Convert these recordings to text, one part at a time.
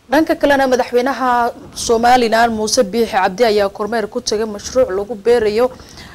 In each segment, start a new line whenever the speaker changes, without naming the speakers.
dhanka kalena madaxweynaha somalilan muuse biixi cabdi ayaa kormeer ku tagay mashruuc lagu beerayo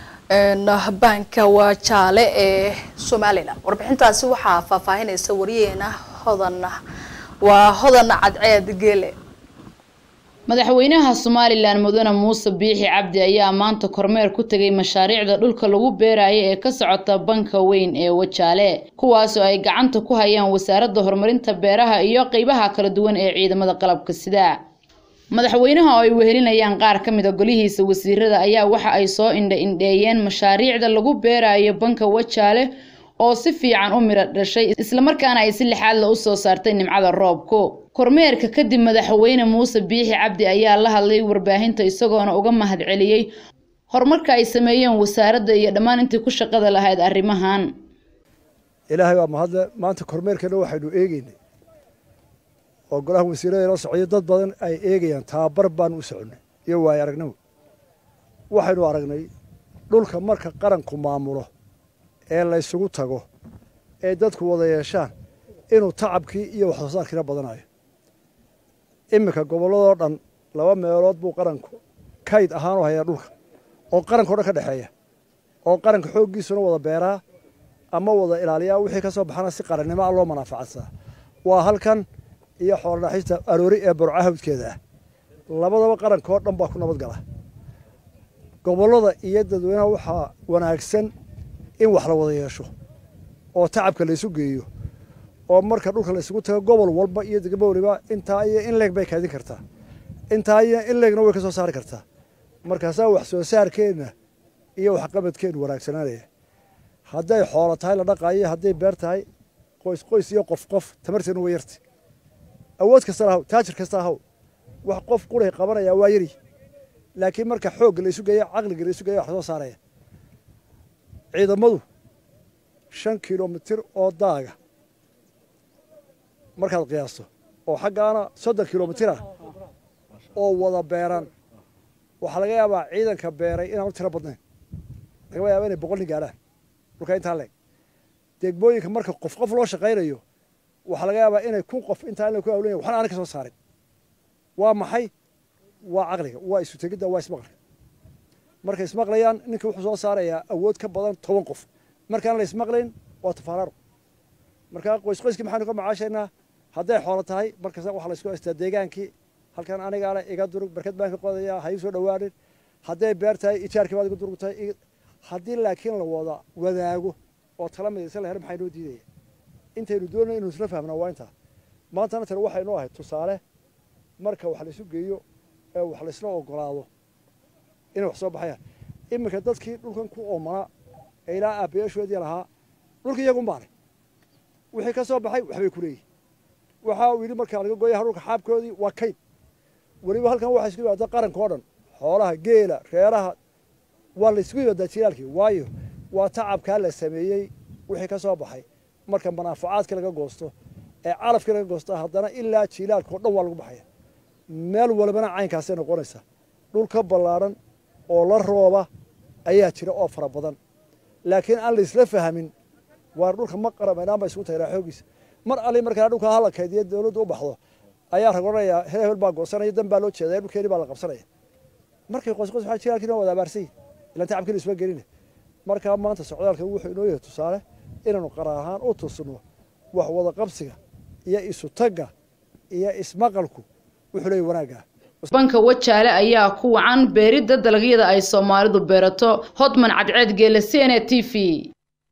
baanka waajaale ee somalilan warbixintaasi waxaa faahfaahinaysa wariyeena hodan waa hodan cadceed geele
madaxweynaha somalilan mudane muuse biixi cabdi ayaa maanta kormeer ku tegay mashaariicda dhulka lagu beerayo ee ka socota banka weyn ee wajaale kuwaasoo ay gacanta ku hayaan wasaaradda horumarinta beeraha iyo qeybaha kala duwan ee ciidamada qalabka sida madaxweynaha oo ay wehelinayaan qaar ka mid a golihiisa wasiirada ayaa waxa ay soo indha indheeyeen mashaariicda lagu beerayo banka wajaale oo si fiican u miro dhashay islamarkaana ay si lixaadla u soo saartay nimcada roobku kormeerka kadib madaxweyne muuse biixi cabdi ayaa la hadlay warbaahinta isagoona uga mahad celiyey horumarka ay sameeyeen wasaaradda iyo dhammaan intii ku shaqada lahayd arrimahan
ilaahay waa mahadle maanta kormeerkana waxaynu eegeynay oo golaha wasiirada la socday dad badan ay eegayaan tababar baanu u soconnay iyo waayo aragnimo waxaynu aragnay dhulka marka qaranku maamulo ee laysugu tago ee dadku wada yeeshaan inuu tacabkii iyo wax soo saarkiina badanayo iminka gobolladoo dhan laba meelood buu qaranku kayd ahaanu hayaa dhulka oo qaranka o dhan ka dhexeeya oo qaranka xooggiisuna wada beeraa ama wada ilaaliyaa wixii ka soo baxana si qarannimo a loo manaafacadsaa waa halkan iyo xoolodhaxista aroori ee burca hawdkeeda ah labadaba qaranka oo dhan baa ku nabad gala gobollada iyo dadweynaha waxaa wanaagsan in wax la wada yeesho oo tacabka laysu geeyo oo marka dhulka laysugu tago gobol walba iyo degmo waliba intaa iyo in leeg bay kaadin kartaa intaa iyo in leegna way ka soo saari kartaa markaasaa wax soo saarkeenna iyo waxqabadkeennu wanaagsanaanaya hadday xoolo tahay la dhaqaayo hadday beer tahay qoys qoys iyo qof qof tamarteenu way yartay awood kasta lahaw taajir kasta ahaw wax qof quray qabanaya waa yari laakiin marka xoogga laysu geeya caqliga laysu geeya wax soo saaraya ciidamadu shan kilomitir oo daaga markaad qiyaasto oo xaggaana soddon kilomitir ah oo wada beeran waxaa laga yaabaa ciidanka beeray inaanu tiro badnayn lagama yaaba inay boqol nin gaadhaan dhulka intaa leeg degmooyinka marka qof qof loo shaqaynayo waxaa laga yaabaa inay kun qof intaa in la ku awlanya waxna aanay ka soo saarin waa maxay waa caqliga waa isu tegidda waa ismaqliga markay ismaqlayaan ninka wuxuu soo saarayaa awood ka badan toban qof markaan la ismaqlayn waa tafaaraaro markaa qoys qoyskii maxaanu ka macaashaynaa hadday xoolo tahay markasta waxaa laysku haystaa deegaankii halkan anigaa le iga durug barkad baan ka qodaya ha ii soo dhowaanin hadday beer tahay ijaarkii baad iga durugtahay haddii laakiin la wada wadaago oo tala midaysan la her maxaa inoo diidaya intaynu doonay inuu isla fahmnaa waa intaa maantana tani waxay noo ahayd tusaale marka wax laysu geeyo ee wax laysla ogolaado inay wax soo baxayaan iminka dadkii dhulkan ku oomanaa ee ilaa aabbayaashoodii lahaa dhulka iyagun baanay wixii ka soo baxay waxbay ku leeyihin waxa uu yidhi markaa laga gooya dhulka xaabkoodii waa kayd weliba halkan waxaa isku yimaada qaranka oo dhan xoolaha geela reeraha waa la isugu yimaadaa jilaalkii waayo waa tacabkaa la sameeyey wixii ka soo baxay marka manaafacaadkii laga goosto ee calafkii laga goosto haddana ilaa jilaalka oo dhan waa lagu baxaya meel walbana caynkaasay noqonaysaa dhul ka ballaadhan oo la rooba ayaa jira oo fara badan laakiin aan la isla fahmin waar dhulka ma qaramaynaan ba isugu tagnaa xoogiisa mar ali markaa dhulka hala kaydiya dawladdu u baxdo ayaa rag odhanayaa hel hebel baa goosanaya dan baa loo jeedaya dhulkeeni baa la qabsanaya markay qoys qoys waxaa jiraalkiina wada abaarsan yihin ilaan tacabkiina isma gelina markaa maanta socdaalkan wuxuu inoo yahay tusaale inaanu qara ahaan u tusno wax wada qabsiga iyo isu tagga iyo ismaqalku wuxuu leeyahy wanaaggaa
banka wajaale ayaa ku wacan beeridda dalagyada ay soomaalidu beerato hodman cadceed geele c n a t v